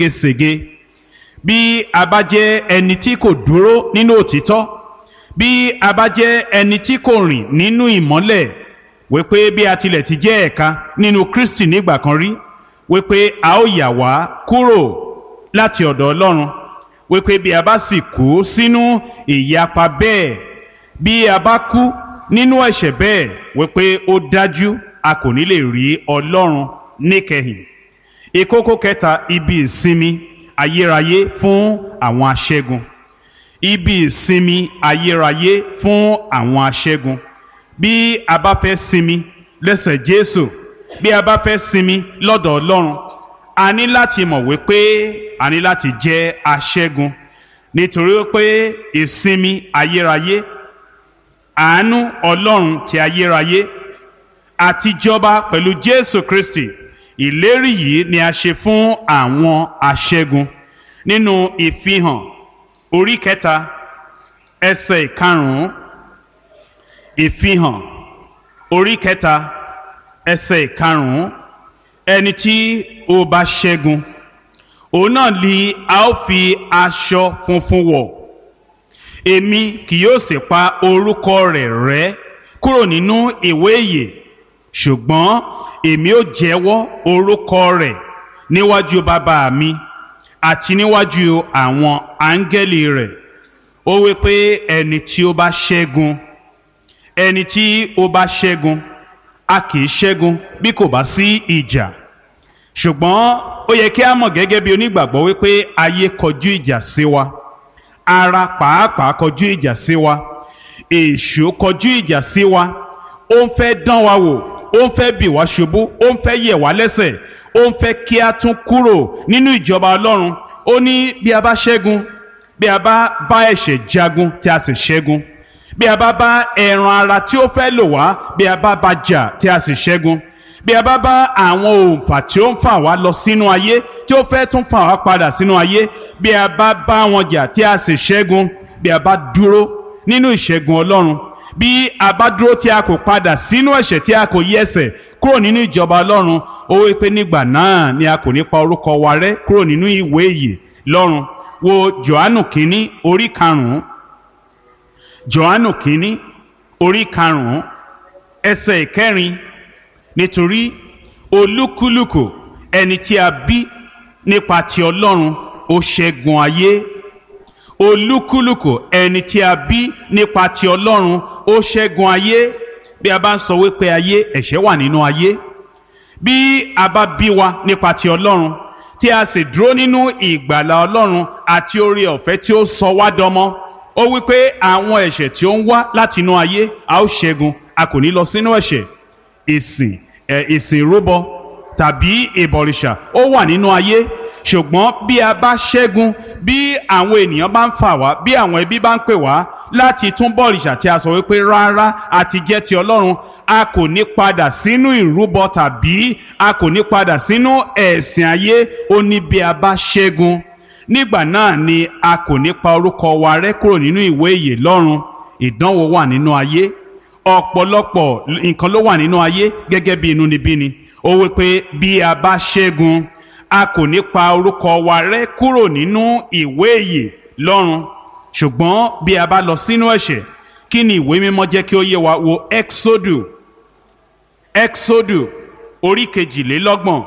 ségesège bí a bá jẹ́ ẹni tí kò dúró nínú òtítọ́ bí a bá jẹ́ ẹni tí kò rìn nínú ìmọ́lẹ̀ wípé bí a tilẹ̀ ti jẹ́ ẹ̀ka nínú Kristi nígbà kan rí wípé a ó yà wá kúrò láti ọ̀dọ̀ Ọlọ́run wípé bí a bá sì kú sínú ìyapa bẹ́ẹ̀ bí a bá kú nínú ẹ̀ṣẹ̀ bẹ́ẹ̀ wípé ó dájú a kò ní lè rí Ọlọ́run níkẹyìn ìkókó kẹta ibi ìsinmi ayérayé fún àwọn aṣẹ́gun ibi ìsinmi ayérayé fún àwọn aṣẹ́gun bí a bá fẹ́ sinmi lẹ́sẹ̀ Jésù bí a bá fẹ́ sinmi lọ́dọ̀ Ọlọ́run a ní láti mọ̀ wípé a ní láti jẹ́ aṣẹ́gun nítorí pé ìsinmi ayérayé àánú Ọlọ́run ti ayérayé àti jọba pẹ̀lú Jésù Kristi ìlérí yìí ni a ṣe fún àwọn aṣẹ́gun nínú ìfihàn orí kẹta ẹsẹ̀ ìkarùn-ún ìfihàn orí kẹta ẹsẹ̀ ìkarùn-ún ẹni tí ó bá ṣẹ́gun òun náà ni a ó fi aṣọ funfun wọ̀ èmi kì yóò sì pa orúkọ rẹ̀ rẹ́ kúrò nínú ìwé ìyè ṣùgbọ́n èmi ó jẹ́wọ́ orúkọ rẹ̀ níwájú bàbá mi àti níwájú àwọn áńgẹ́lì rẹ̀ ó wí pé ẹni tí ó bá ṣẹ́gun ẹni tí ó bá ṣẹ́gun a kì í ṣẹ́gun bí kò bá sí ìjà ṣùgbọ́n ó yẹ kí a mọ̀ gẹ́gẹ́ bí onígbàgbọ́ wípé ayé kọjú ìjà sí wa ara pàápàá kọjú ìjà sí wa èṣù kọjú ìjà sí wa ó ń fẹ́ dán wa wò ó ń fẹ́ bì wá ṣubú ó ń fẹ́ yẹ̀ wá lẹ́sẹ̀ ó ń fẹ́ kí a tún kúrò nínú ìjọba ọlọ́run ó ní bí a bá ṣẹ́gun bí a bá bá ẹ̀ṣẹ̀ jagun tí a sì ṣẹ́gun bí a bá bá ẹran ara tí ó fẹ́ lò wá bí a bá bá jà tí a sì ṣẹ́gun bí a bá bá àwọn òǹfà tí ó ń fà wá lọ sínú ayé tí ó fẹ́ tún fà wá padà sínú ayé bí a bá bá wọn jà tí a sì ṣẹ́gun bí a bá dúró nínú ìṣẹ́gun ọlọ́run bí a bá dúró tí a kò padà sínú ẹ̀ṣẹ̀ tí a kò yí ẹsẹ̀ kúrò nínú ìjọba ọlọ́run ó wí pé nígbà náà ni a kò ní pa orúkọ wa rẹ́ kúrò nínú ìwé ìyè lọ́run wo Jòhánù kínní orí karùn-ún Jòhánù kínní orí karùn-ún ẹsẹ̀ ìkẹrin nítorí olúkúlùkù ẹni tí a bí nípa ti ọlọ́run ó ṣẹ́gun ayé olúkúlùkù ẹni tí a bí nípa ti ọlọ́run ó ṣẹ́gun ayé bí a bá ń sọ wípé ayé ẹ̀ṣẹ̀ wà nínú ayé bí a bá bí wa nípa ti ọlọ́run tí a sì dúró nínú ìgbàlà ọlọ́run àti oore ọ̀fẹ́ tí ó sọ wá dọmọ ó wípé àwọn ẹ̀ṣẹ̀ tí ó ń wá láti inú ayé a ó ṣẹ́gun a kò ní lọ sínú ẹ̀ṣẹ̀ ìsìn ẹ̀ ìsìn ìrúbọ tàbí ìbọ̀rìṣà ó wà nínú ayé ṣùgbọ́n bí a bá ṣẹ́gun bí àwọn ènìyàn bá ń fà wá bí àwọn ẹbí bá ń pè wá láti tún bọ̀rìṣà tí a sọ wípé rárá àti jẹ́ ti ọlọ́run a kò ní padà sínú ìrúbọ tàbí a kò ní padà sínú ẹ̀sìn ayé ó ní bí a bá ṣẹ́gun nígbà náà ni a kò ní pa orúkọ wa rẹ́ kúrò nínú ìwé ìyè lọ́run ìdánwò wà nínú ayé ọ̀pọ̀lọpọ̀ nǹkan ló wà nínú ayé gẹ́gẹ́ bí inúnibíni ó wí pé bí a bá ṣẹ́gun a kò ní pa orúkọ wa rẹ́ kúrò nínú ìwé ìyè lọ́run ṣùgbọ́n bí a bá lọ sínú ẹ̀ṣẹ̀ kí ni ìwé mímọ́ jẹ́ kí ó yé wa wo exodu exodu orí kejìlélọ́gbọ̀n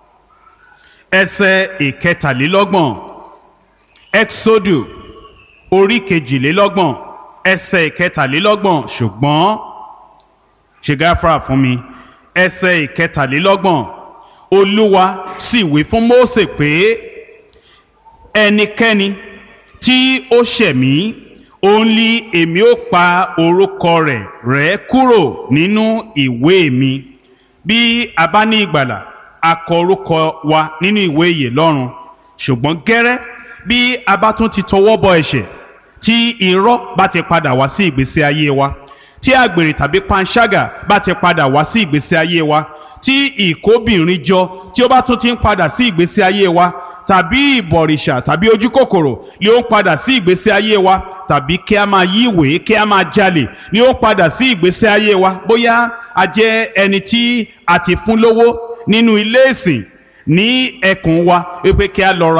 ẹsẹ̀ ìkẹtàlélọ́gbọ̀n exodu orí kejìlélọ́gbọ̀n ẹsẹ̀ ìkẹtàlélọ́gbọ̀n ṣùgbọ́n ṣe gáfárà fún mi ẹsẹ̀ ìkẹtàlélọ́gbọ̀n olúwa sì wí fún Mósè pé ẹnikẹ́ni tí ó ṣẹ̀ mí òun ni èmi ó pa orúkọ rẹ̀ rẹ́ kúrò nínú ìwé mi bí a bá ní ìgbàlà a kọ orúkọ wa nínú ìwé ìyè lọ́run ṣùgbọ́n gẹ́rẹ́ bí a bá tún ti tọwọ́ bọ ẹ̀ṣẹ̀ tí irọ́ bá ti padà wá sí ìgbésí ayé wa tí àgbèrè tàbí panṣágà bá ti padà wá sí ìgbésí ayé wa tí ìkóbìnrin jọ tí ó bá tún ti ń padà sí ìgbésí ayé wa tàbí ìbọ̀rìṣà tàbí ojúkòkòrò ni ó ń padà sí ìgbésí ayé wa tàbí kí a máa yí ìwé kí a máa jalè ni ó ń padà sí ìgbésí ayé wa bóyá a jẹ́ ẹni tí a ti fún lówó nínú ilé ìsìn ní ẹkùn wa wípé kí a lọ ra